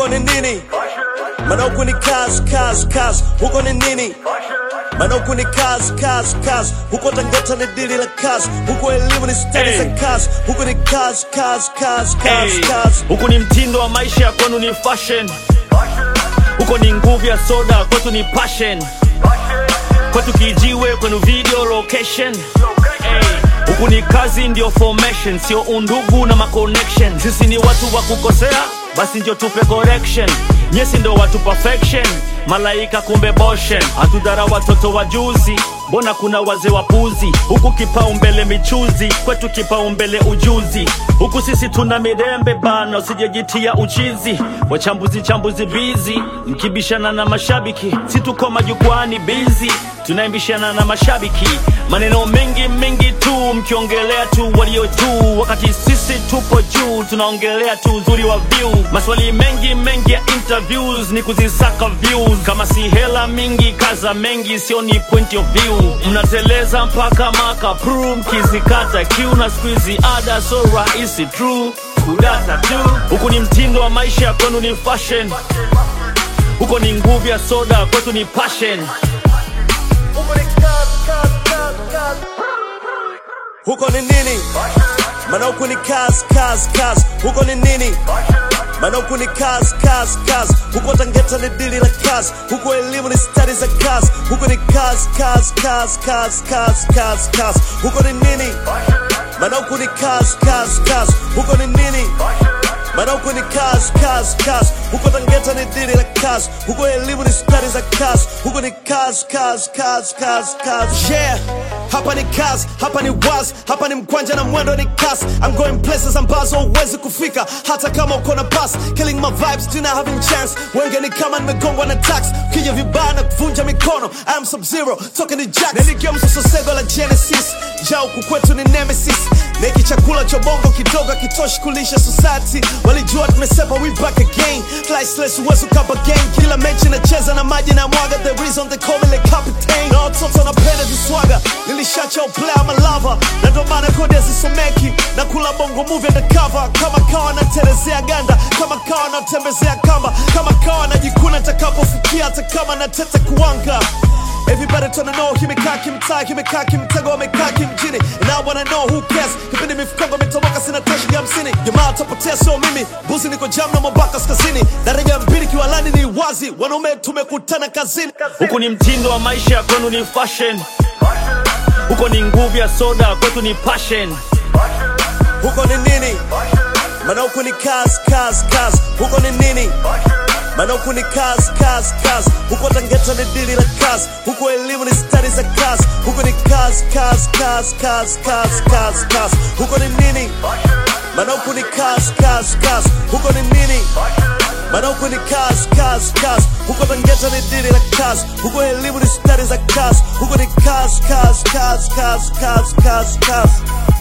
huko ni nini? Maana huku ni kazi kazi kazi, huko ni nini? Maana huku ni kazi kazi kazi, huko Tangata ni dili la kazi, huko elimu ni stadi za Hey. kazi, huko ni kazi kazi kazi kazi Hey, kazi. huku ni mtindo wa maisha, kwenu ni fashion. Huko ni nguvu ya soda, kwetu ni passion. Kwetu kijiwe, kwenu video location. Hey, huku ni kazi ndio formation, sio undugu na maconnection. Sisi ni watu wa kukosea, basi ndio tupe correction. Nyesi ndo watu perfection, malaika kumbe boshen. Hatudhara watoto wa juzi, mbona kuna wazee wapuzi? Huku kipaumbele michuzi, kwetu kipaumbele ujuzi. Huku sisi tuna mirembe bana, usijejitia uchizi. Wachambuzi chambuzi bizi, mkibishana na mashabiki, si tuko majukwani bizi, tunaimbishana na mashabiki. Maneno mengi mengi tu, mkiongelea tu walio juu, wakati sisi tupo juu, tunaongelea tu uzuri wa view. Maswali mengi mengi ya interviews ni kuzisaka views, kama si hela mingi kaza mengi, sio ni point of view. Mnateleza mpaka maka pru, mkizikata kiu na squeezy ada so rahisi true kudata tu. Huku ni mtindo wa maisha, kwenu ni fashion. Huko ni nguvu ya soda, kwetu ni passion. Huko ni nini? Maana huku ni kazi kazi kazi, huko ni nini? Maana huku ni kazi kazi kazi, huko Tangata ni dili la kazi, huko elimu ni stadi za kazi, huko ni kazi kazi kazi kazi kazi kazi kazi, huko ni nini? Maana huku ni kazi kazi kazi, huko ni nini? Maana huku ni kazi kazi kazi, huko Tangata ni dili la kazi, huko elimu ni stadi za kazi, huko ni kazi kazi kazi kazi kazi. Yeah, hapa ni kazi, hapa ni wazi, hapa ni mkwanja na mwendo ni kasi. I'm going places ambazo huwezi kufika hata kama uko na pass. Killing my vibes, tuna having chance. Wenge ni kama nimegongwa na tax, kija vibaya na kuvunja mikono. I am sub zero, talking to jacks. Niligia msososego la Genesis, ja huku kwetu ni nemesis. Neki chakula cha bongo kidogo kitoshi kulisha society. Walijua tumesepa, we back again. Flysless uwezo kapa gang, kila mechi nacheza na maji na mwaga. The reason they call me the captain. Na watoto napenda viswaga, nilishacha uplay ama lava, na ndo maana kodi hazisomeki. Na kula bongo movie undercover, kama kawa naterezea ganda, kama kawa natembezea kamba, kama kawa najikuna takapofikia, hata kama natete kuwanga. Everybody tryna know kimekaa kimtaa kimekaa kimtego wamekaa kimjini And I wanna know who cares kipindi mifukongo imetoboka sina tashi ya hamsini jamaa tapotea sio mimi buzi niko jam na mwambaka kaskazini daraja ya mbili kiwalani ni wazi wanaume tumekutana kazini Huku ni mtindo wa maisha, kwenu ni fashion. Huko ni nguvu ya soda, kwetu ni passion. huko ni nini maana huku ni kazi kazi kazi huko ni nini maana huku ni kazi kazi kazi huko Tangata ni dili la kazi huko elimu ni stadi za kazi huko ni kazi kazi kazi kazi kazi kazi kazi huko ni nini maana huku ni kazi kazi kazi huko ni nini maana huku ni kazi kazi kazi huko Tangata ni dili la kazi huko elimu ni stadi za kazi huko ni kazi kazi kazi kazi kazi kazi kazi